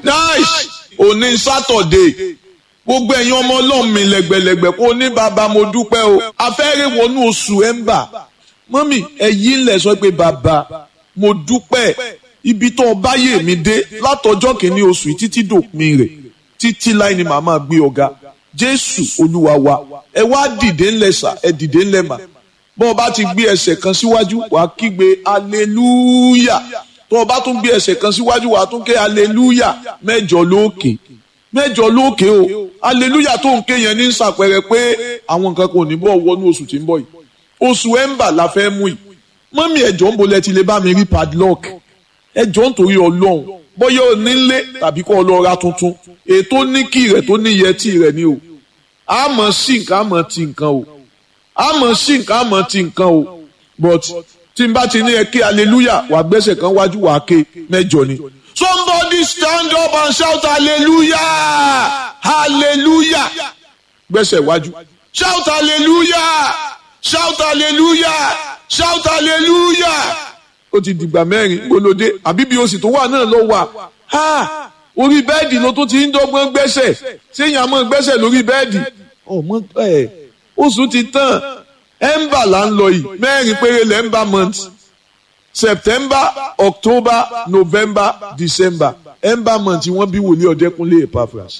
nice òní sátọ̀dé gbogbo ẹ̀yin ọmọ ọlọ́run mi lẹ́gbẹ̀lẹ́gbẹ̀ kó ní bàbá mo dúpẹ́ o afẹ́rẹ́ wọnú oṣù ẹ̀ńbà mọ́mì ẹ̀yìn ńlẹ̀ sọ pé bàbá mo dúpẹ́ ibi tó bá yè mí dé látọjọ́ kìíní oṣù yìí títí dòpin rẹ̀ títí láì ní màmá gbé ọ̀gá jésù olúwa wa ẹ wá dìde ńlẹ̀ sà ẹ dìde ńlẹ̀ mà bọ́ ọ bá ti gbé ẹsẹ̀ kan síwájú wàá kígbe hallelujah tó o bá tún gbé ẹsẹ̀ kan síwájú wàá tún ké hallelujah mẹ́jọ lókè mẹ́jọ lókè o hallelujah tó ń ké yẹn ní sàpẹrẹ pé àwọn nǹkan kan ò ní bọ̀ wọnú oṣù tí ń bọ̀ yìí oṣù ẹ̀ńbà la fẹ́ mú yìí mọ́mí ẹ̀jọ̀ ń bolẹ̀ ti lè bá mi rí padlock ẹ̀jọ̀ ń torí ọlọ́run bóyá o nílé tàbí kó o lọ ra tuntun ètò níkì rẹ̀ tó ní yẹtì rẹ̀ ni o àmọ́ sí nǹkan àmọ́ ti nǹkan o àmọ́ sí nǹkan àmọ́ ti nǹkan o but tí n bá ti ní ẹ ké hallelujah wà gbẹ́sẹ̀ kan wájú wà ké mẹ́jọ ni. somebody stand up and shout hallelujah hallelujah gbẹ́sẹ̀ wájú shout hallelujah shout hallelujah shout hallelujah ó ti dìgbà mẹ́rin gbólódé àbí bí o sì tó wà náà lọ wà ha orí bẹ́ẹ̀dì ló tún ti ń dọ́gbọ́n gbẹ́sẹ̀ séyìn àmọ́ gbẹ́sẹ̀ lórí bẹ́ẹ̀dì ọmọ ẹ̀ oṣù ti tán ẹ̀ńbà là ń lọ yìí mẹ́rin péré lẹ́ńbà month september october november december ẹ̀ńbà month wọ́n bí wòlíì ọ̀dẹ́kunlé epaphras